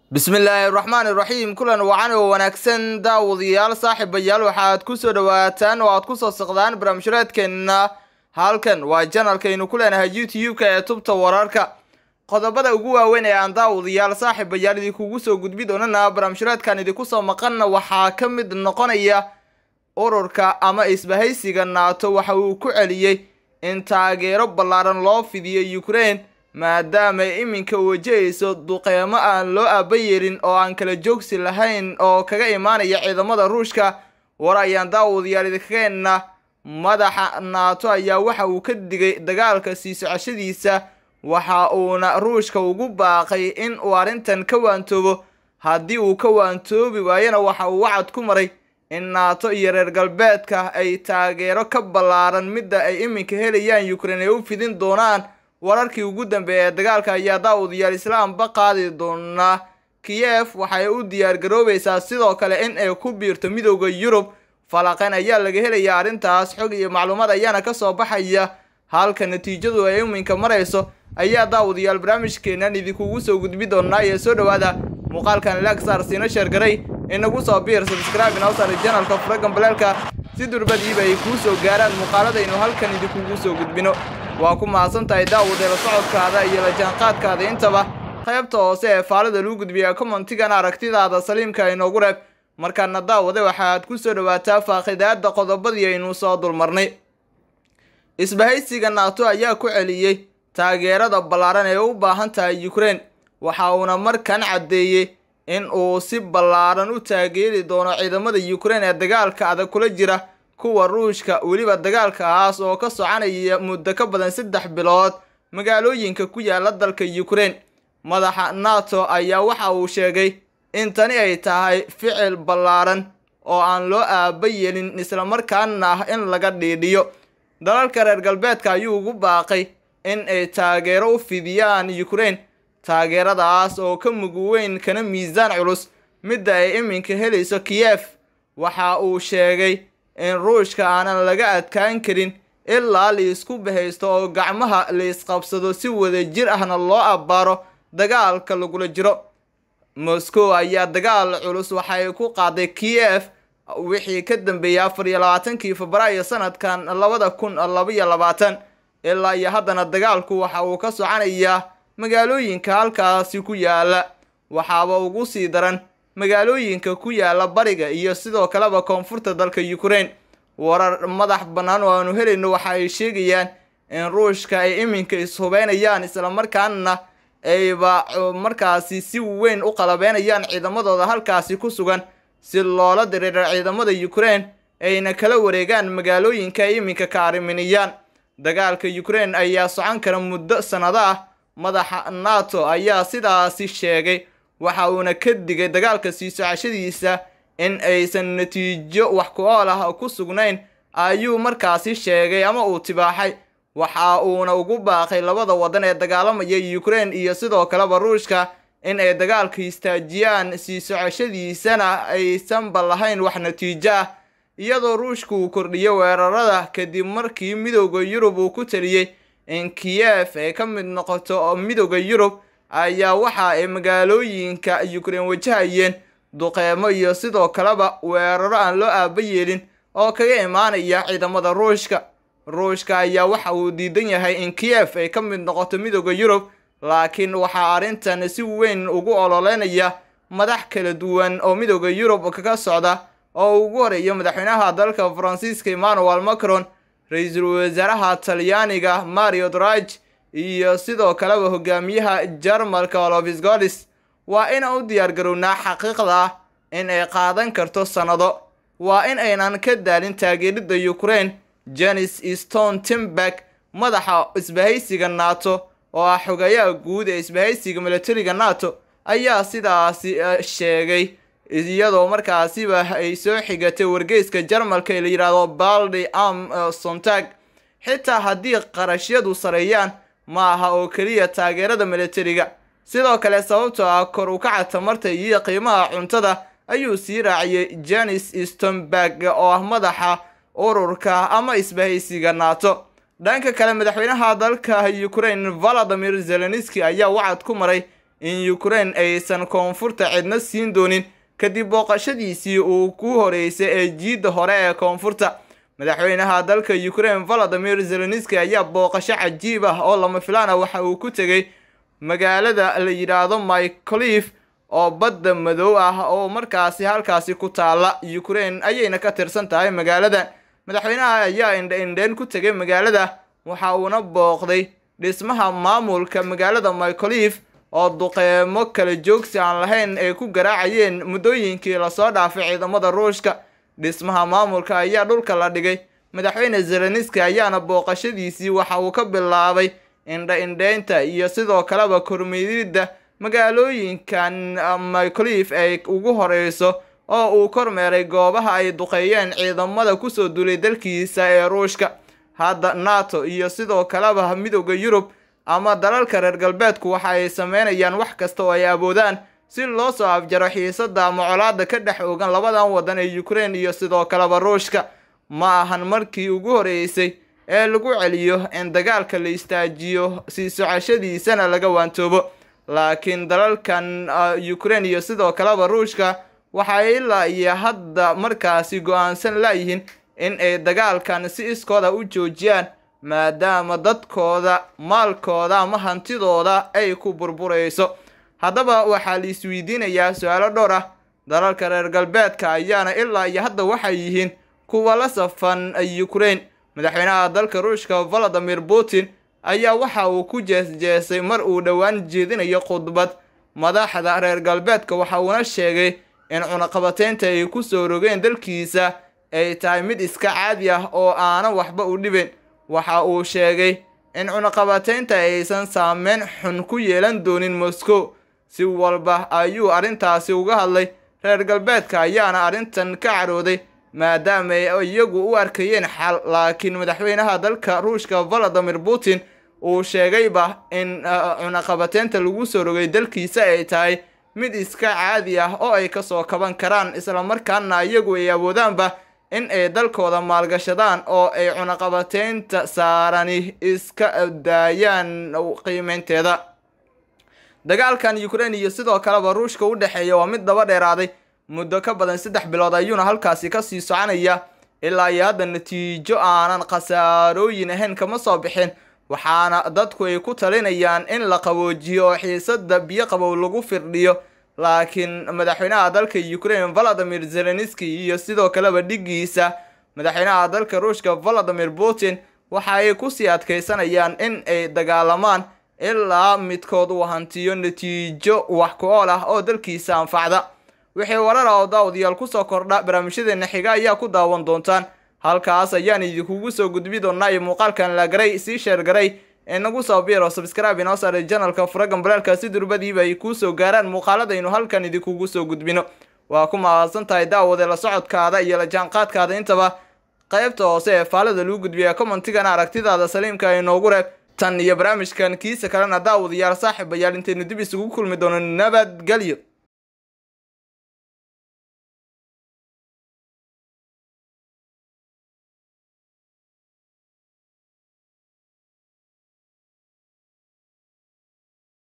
bismillaahi raxmaan iraxiim kulan wacan oo wanaagsan daawadayaal saaxiibayaal waxaad ku soo dhowaataan oo aad ku soo siqdaan barnaamijyadeedkeenna halkan waa janalkaynu ku leenahay youtube-ka ee tubta wararka qodobada ugu waaweyn ee aan daawadayaal saaxiibayaal idinkugu soo gudbi doonana barnaamijyadeedkan idinku soo maqanna waxaa ka mid noqonaya ururka ama isbahaysiga naato waxa uu ku celiyey in taageero ballaaran loo fidiyo ukraine maadaama ay iminka wajahayso duqeymo aan loo aaba yeelin oo aan kala joogsi lahayn oo kaga imaanaya ciidamada ruushka war ayaan daawadayaal idinkageena madaxa naato ayaa waxa uu ka digay dagaalka sii socashadiisa waxa uuna ruushka ugu baaqay in uu arrintan ka waantoobo haddii uu ka waantoobi waayana waxa uu wacad ku maray in naato iyo reer galbeedka ay taageero ka ballaaran midda ay iminka helayaan ukraine ay u fidin doonaan wararkii ugu dambeeya ee dagaalka ayaa daawadayaal islaamba qaadi doonaa kiyef waxay u diyaar garoobaysaa sidoo kale in ay ku biirto midooda yurub falaqeyn ayaa laga helayaa arrintaas xog iyo macluumaad ayaana kasoo baxaya halka natiijadu ay iminka marayso ayaa daawadayaal barnaamijkeenan idinkugu soo gudbi doonaa ee soo dhowaada muuqaalkan lagsar siina sheergaray inagu soo biir sabscribe inawsar janalka furagan baleelka si durbadiiba ay kuu soo gaaraan muuqaaladaynu halkan idinkugu soo gudbino waa ku mahadsan tahay daawade la socodkaada iyo la jaanqaadkaada intaba qaybta hoose ee faalida lagu gudbiya commentigan aragtidaada saliimka inoogu reeb markaana daawade waxaad ku soo dhowaataa faaqidaada qodobadii aynu soo dulmarnay isbahaysiga naato ayaa ku celiyey taageerada ballaaran ee u baahan tahay ukraine waxa uuna markan caddeeyey in uu si ballaaran u taageeri doono ciidamada ukraine ee dagaalka adag kula jira kuwa ruushka weliba dagaalkaas oo ka soconaya muddo ka badan saddex bilood magaalooyinka ku yaala dalka ukraine madaxa nato ayaa waxa uu sheegay in tani ay tahay ficil ballaaran oo aan loo aaba yeelin islamarkaana ah in laga dhiidhiyo dalalka reer galbeedka ayuu ugu baaqay in ay taageero u fidiyaan ukraine taageeradaas oo ka mug weyn kana miisaan culus midda ay iminka helayso kiyef waxa uu sheegay in ruushka aanan laga adkaan karin ilaa laisku bahaysto oo gacmaha laisqabsado si wada jir ahna loo abbaaro dagaalka lagula jiro moscow ayaa dagaal culus waxay ku qaaday kiyef wixii ka dambeeyay afar iyo labaatankii febraayo sanadkan labada kun labaiyo labaatan ilaa iyo haddana dagaalku waxa uu ka soconayaa magaalooyinka halkaasi ku yaala waxaaba ugu sii daran magaalooyinka ku yaala bariga iyo sidoo kaleba koonfurta dalka ukraine warar madax bannaan oo aanu helayno waxa ay sheegayaan in ruushka ay iminka ishubeynayaan islamarkaana ayba markaasi si weyn u qalabeynayaan ciidamadooda halkaasi ku sugan si loola diriiro ciidamada ukraine ayna kala wareegaan magaalooyinka ay iminka ka arriminayaan dagaalka ukraine ayaa socon kara muddo sannado ah madaxa nato ayaa sidaasi sheegay waxa uuna ka digay dagaalka sii socashadiisa in aysan natiijo wax ku ool ah ku sugnayn ayuu markaasi sheegay ama uu tibaaxay waxa uuna ugu baaqay labada waddan ee dagaalamaya ukraine iyo sidoo kaleba ruushka in ay dagaalka istaajiyaan sii socoshadiisana aysanba lahayn wax natiijo ah iyadoo ruushka uu kordhiyo weerarada kadib markii midooda yurub uu ku taliyey in kiyef ay ka mid noqoto midooda yurub ayaa waxa ay magaalooyinka ukraine wajahayeen duqeymo iyo sidoo kaleba weeraro aan loo aaba yeelin oo kaga imaanaya ciidamada ruushka ruushka ayaa waxa uu diidan yahay in kiyef ay ka mid noqoto midooda yurub laakiin waxaa arrintan si weyn ugu ololeynaya madax kala duwan oo midooda yurub kaga socda oo ugu horeeya madaxweynaha dalka faransiiska emmanuel macron ra-iisul wasaaraha talyaaniga mario drage iyo sidoo kaleba hogaamiyaha jarmalka olofis golis waa inaan u diyaar garownaa xaqiiqda ah in ay qaadan karto sannado waa in aynan ka daalin taageerida ukraine janis stone timberg madaxa isbahaysiga nato oo ah xogayaha guud ee isbahaysiga militariga nato ayaa sidaasi sheegay iyadoo markaasiba ay soo xigatay wargeyska jarmalka ee la yidhaahdo baldi am sontag xitaa haddii qarashyadu sareeyaan ma aha oo keliya taageerada militariga sidoo kale sababtoo ah kor u kaca tamarta iyo qiimaha cuntada ayuu sii raaciyey janis stomberg oo ah madaxa ururka ama isbahaysiga nato dhanka kale madaxweynaha dalka ukraine valadimir zelenski ayaa wacad ku maray in ukraine aysan koonfurta cidna siin doonin kadib booqashadiisii uu ku horeysay ee jiidda hore ee koonfurta madaxweynaha dalka ukraine valadimir zelenski ayaa booqasho cajiib ah oo lama filaan ah waxa uu ku tegey magaalada la yidhaahdo myclif oo badda madow ah oo markaasi halkaasi ku taala ukraine ayayna ka tirsan tahay magaaladan madaxweynaha ayaa indha-indheen ku tegay magaalada waxa uuna booqday dhismaha maamulka magaalada myclif oo duqeymo kala joogsi aan lahayn ay ku garaacayeen muddooyinkii lasoo dhaafay ciidamada ruushka dhismaha maamulka ayaa dhulka la dhigay madaxweyne zelenski ayaana booqashadiisii waxa uu ka bilaabay indha-indheynta iyo sidoo kaleba kormeeridda magaalooyinkan myclif ay ugu horeyso oo uu kormeeray goobaha ay duqeeyeen ciidamada kusoo duulay dalkiisa ee ruushka hadda nato iyo sidoo kaleba midooda yurub ama dalalka reer galbeedku waxa ay sameynayaan wax kasta oo ay awoodaan si loo soo afjaro xiisada ama colaada ka dhex ogan labadan waddan ee ukraine iyo sidoo kaleba ruushka ma ahan markii ugu horeysay ee lagu celiyo in dagaalka la istaajiyo sii socashadiisana laga waantoobo laakiin dalalkan ukraine iyo sidoo kaleba ruushka waxay ilaa iyo hadda markaasi go-aansan laayihiin in ay dagaalkan si iskooda u joojiyaan maadaama dadkooda maalkooda ama hantidooda ay ku burburayso haddaba waxaa la isweydiinayaa su-aalo dhowr ah dalalka reer galbeedka ayaana ilaa iyo hadda waxay yihiin kuwa la safan ukraine madaxweynaha dalka ruushka valadimir putin ayaa waxa uu ku jeesjeesay mar uu dhowaan jeedinayo khudbad madaxda reer galbeedka waxa uuna sheegay in cunaqabateynta ay kusoo rogeen dalkiisa ay tahay mid iska caadi ah oo aanan waxba u dhibin waxa uu sheegay in cunaqabateynta aysan saameyn xun ku yeelan doonin moscow si walba ayuu arrintaasi uga hadlay reer galbeedka ayaana arrintan ka carooday maadaama ay iyagu u arkayeen xal laakiin madaxweynaha dalka ruushka valadimir putin uu sheegayba in cunaqabateynta lagu soo rogay dalkiisa ay tahay mid iska caadi ah oo ay kasoo kaban karaan islamarkaana iyagu ay awoodaanba in ay dalkooda maalgashadaan oo ay cunaqabateynta saarani iska daayaan qiimeynteeda dagaalkan ukraine iyo sidoo kaleba ruushka u dhexeeya waa mid daba dheeraaday muddo ka badan saddex bilood ayuuna halkaasi kasii soconaya ilaa iyo hadda natiijo aanan khasaarooyin ahayn kama soo bixin waxaana dadku ay ku talinayaan in la qaboojiyo oo xiisada biyo qabow lagu firdhiyo laakiin madaxweynaha dalka ukraine valadimir zelenski iyo sidoo kaleba dhigiisa madaxweynaha dalka ruushka valadimir putin waxa ay kusii adkeysanayaan in ay dagaalamaan ilaa midkood uu hantiyo natiijo wax ku ool ah oo dalkiisa anfacda wixii warar ah oo daawadayaal kusoo kordha barnaamijyadeena xiga ayaa ku daawan doontaan halkaas ayaan idinkugu soo gudbi doonaa iyo muuqaalkan la garay sii sheer garay ee nagu soo biiro subscribe inoo saaray janalka furagan balaalka si durbadiiba ay kuu soo gaaraan muuqaaladaynu halkan idinkugu soo gudbino waa ku mahadsan tahay daawade la socodkaada iyo la jaanqaadkaada intaba qaybta hoose ee faalada lagu gudbiya commentigana aragtidaada saliimka inoogu reeb tan iyo barnaamijkan kiisa kalena daawadayaal saaxiibayaal intaynu dib isugu kulmi doono nabadgelyo